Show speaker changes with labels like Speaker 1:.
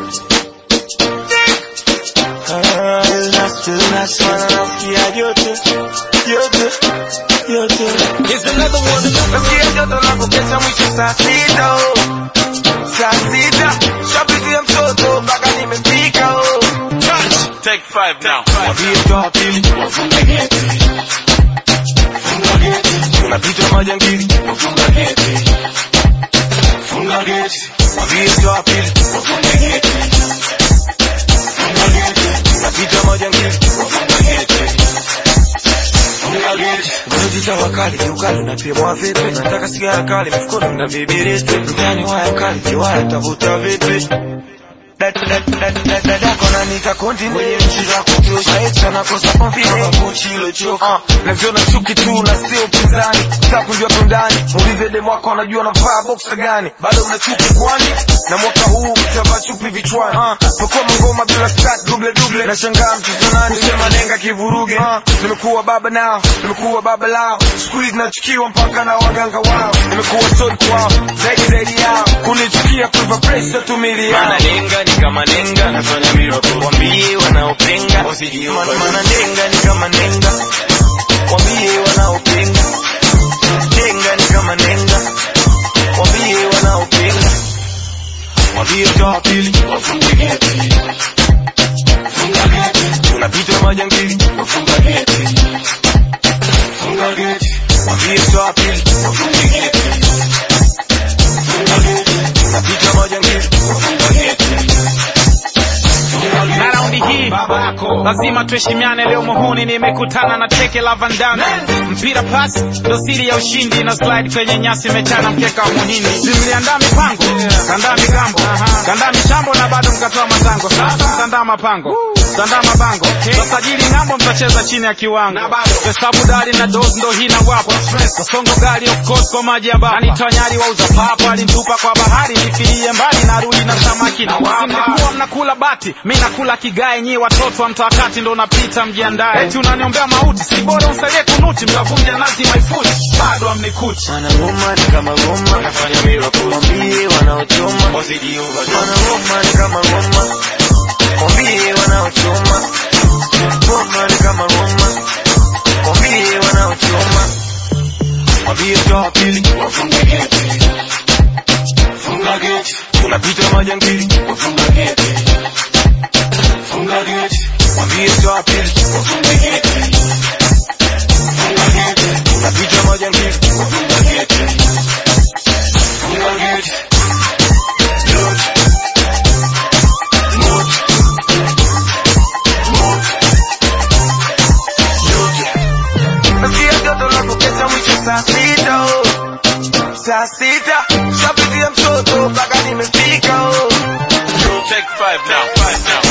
Speaker 1: Ah, nasikia joto joto joto
Speaker 2: Here's another one.
Speaker 1: nasikia joto la kukesha mwisho saa sita oh. saa sita shapitia mtoto mpaka nimefika oh.
Speaker 2: Take five now.
Speaker 1: Mwambie toa pili tunapita majangili mwambie toa pili tunapita majangili Unajita wakali kiukali unapimwa vipi? Nataka sigara kali mifukoni mna vibiriti mtani waya kali kiwaya tavuta vipi? dadako nanika konti mwenye nchi za kutosha maisha nakosa confidence kuchi ilochoka naziona chuki tu na sio upinzani sasa kujua tundani muulize demu wako anajua navaa boxer gani bado una chuki kwani na mwaka huu mtavaa chupi vichwani uh, pokua mangoma bila start double double nashangaa mtoto nani sema nenga kivuruge uh, nimekuwa baba nao nimekuwa baba lao squeeze nachukiwa mpaka na waganga wao nimekuwa sodi kwao zaidi zaidi yao kunichukia kuiva pressure tumili yao
Speaker 2: Mana nenga ni kama nenga. Nafanya miracle.
Speaker 1: wambie wanaopinga
Speaker 2: Wasijiupa.
Speaker 1: mana nenga ni kama nenga wambie wanaopinga nenga ni kama nenga wambie wanaopinga wambie toa pili tunapita majangili wambie toa pili tunapita majangili
Speaker 3: na raundi hii lazima tuheshimiane leo muhuni nimekutana na teke la vandana mpira pas ndo siri ya ushindi na slide kwenye nyasi mechana mkeka wa muhindi simliandaa mipango kandaa migambo kandaa michambo na bado mkatoa matango sasa mtandaa mapango mtandaa mabango tasajili ng'ambo mtacheza chini ya kiwango hesabu dali na dos ndo hii na wapo kasongo gari of course kwa maji ya baba anitonyari wauza papo alintupa kwa bahari nifilie mbali narudi na samaki na wapa mlikuwa mnakula bati mi nakula kigae nyi watoto wa mtawakati ndo unapita mjiandae eti unaniombea mauti si bora usalie kunuti mtavunja nazi maifuti bado amnikuti
Speaker 1: wanagoma ni kama goma
Speaker 2: Nafanya miracle.
Speaker 1: wambie wanaochoma
Speaker 2: Wasijiupa.
Speaker 1: wanagoma ni kama goma wambie wanaochoma goma ni kama goma wambie wanaochoma wambie toa pili tunapita majangili wambie toa pili tunapita majangili Nasikia joto la kukesha mwisho saa sita oh. saa sita shapitia mtoto mpaka nimefika oh.
Speaker 2: Take five now. Five now.